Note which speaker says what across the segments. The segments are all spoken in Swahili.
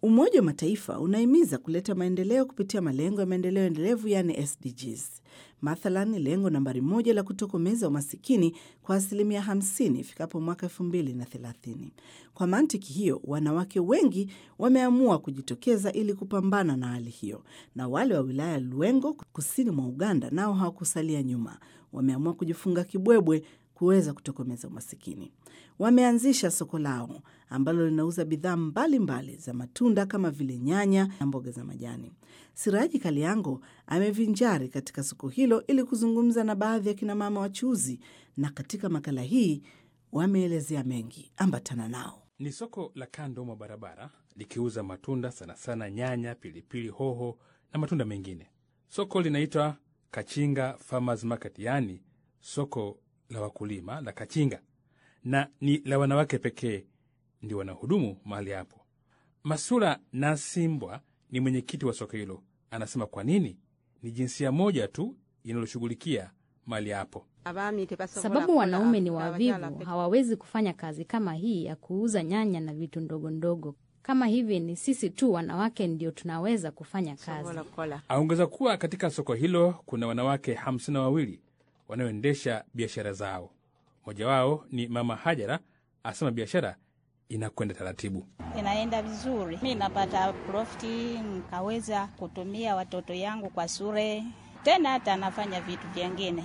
Speaker 1: Umoja wa Mataifa unahimiza kuleta maendeleo kupitia malengo ya maendeleo endelevu yaani SDGs. Mathalan, lengo nambari moja la kutokomeza umasikini kwa asilimia 50 ifikapo mwaka 2030. Kwa mantiki hiyo, wanawake wengi wameamua kujitokeza ili kupambana na hali hiyo, na wale wa wilaya ya Lwengo kusini mwa Uganda nao hawakusalia nyuma, wameamua kujifunga kibwebwe kuweza kutokomeza umasikini. Wameanzisha soko lao ambalo linauza bidhaa mbalimbali za matunda kama vile nyanya na mboga za majani. Siraji Kaliango amevinjari katika soko hilo ili kuzungumza na baadhi ya kinamama wachuuzi, na katika makala hii wameelezea mengi. Ambatana nao.
Speaker 2: Ni soko la kando mwa barabara likiuza matunda sana sana nyanya, pilipili hoho na matunda mengine. Soko linaitwa Kachinga Farmers Market, yaani soko la wakulima la Kachinga, na ni la wanawake pekee ndio wanahudumu mahali hapo. Masula Nasimbwa ni mwenyekiti wa soko hilo, anasema kwa nini ni jinsia moja tu inaloshughulikia mahali hapo.
Speaker 3: Sababu wanaume ni wavivu, hawawezi kufanya kazi kama hii ya kuuza nyanya na vitu ndogo ndogo kama hivi. Ni sisi tu wanawake ndio tunaweza kufanya kazi.
Speaker 2: Aongeza kuwa katika soko hilo kuna wanawake hamsini na wawili wanaoendesha biashara zao. Mmoja wao ni Mama Hajara, asema biashara inakwenda taratibu.
Speaker 4: Inaenda vizuri, mi napata profiti, nkaweza kutumia watoto yangu kwa shule, tena hata nafanya vitu vyengine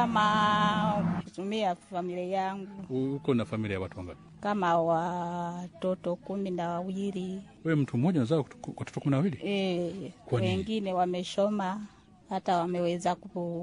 Speaker 4: kama kutumia familia yangu.
Speaker 2: Uko na familia ya watu wangapi?
Speaker 4: Kama watoto kumi na wawili.
Speaker 2: Wewe mtu mmoja unazaa watoto kumi na wawili?
Speaker 4: E,
Speaker 2: Kwa nini?
Speaker 4: wengine wameshoma hata wameweza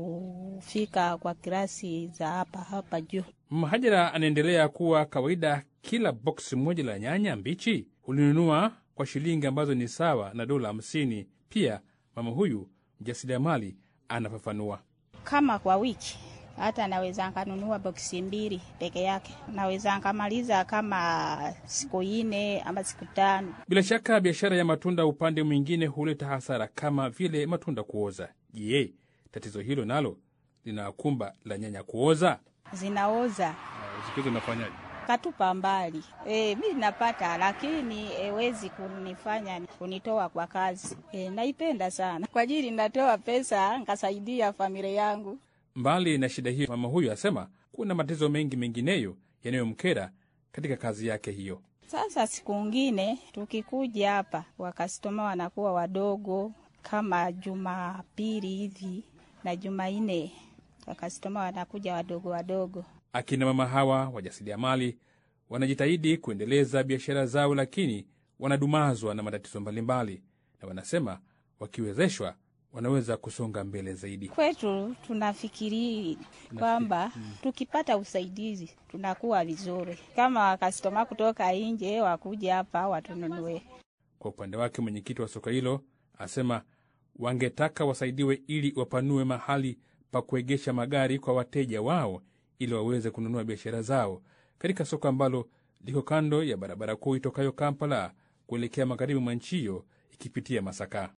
Speaker 4: kufika kwa kirasi za hapa hapa juu.
Speaker 2: Mama Hajara anaendelea kuwa kawaida, kila boksi moja la nyanya mbichi hulinunua kwa shilingi ambazo ni sawa na dola hamsini. Pia mama huyu mjasiriamali anafafanua.
Speaker 4: Kama kwa wiki hata naweza nkanunua boksi mbili peke yake, naweza nkamaliza kama siku ine ama siku tano.
Speaker 2: Bila shaka biashara ya matunda upande mwingine huleta hasara kama vile matunda kuoza. Je, tatizo hilo nalo linakumba la nyanya kuoza?
Speaker 4: Zinaoza
Speaker 2: Zikizo nafanyaje?
Speaker 4: katupa mbali. E, mi napata lakini ewezi kunifanya kunitoa kwa kazi. E, naipenda sana kwa ajili natoa pesa nkasaidia familia yangu.
Speaker 2: Mbali na shida hiyo, mama huyu asema kuna matatizo mengi mengineyo yanayomkera katika kazi yake hiyo.
Speaker 4: Sasa siku ngine tukikuja hapa, wakastoma wanakuwa wadogo, kama Jumapili hivi na Jumanne wakastoma wanakuja wadogo wadogo.
Speaker 2: Akina mama hawa wajasiriamali wanajitahidi kuendeleza biashara zao, lakini wanadumazwa na matatizo mbalimbali, na wanasema wakiwezeshwa wanaweza kusonga mbele zaidi.
Speaker 4: Kwetu tunafikiri kwamba tukipata usaidizi tunakuwa vizuri, kama wakastoma kutoka nje wakuja hapa watununue.
Speaker 2: Kwa upande wake, mwenyekiti wa soko hilo asema wangetaka wasaidiwe ili wapanue mahali pa kuegesha magari kwa wateja wao ili waweze kununua biashara zao katika soko ambalo liko kando ya barabara kuu itokayo Kampala kuelekea magharibi mwa nchi hiyo ikipitia Masaka.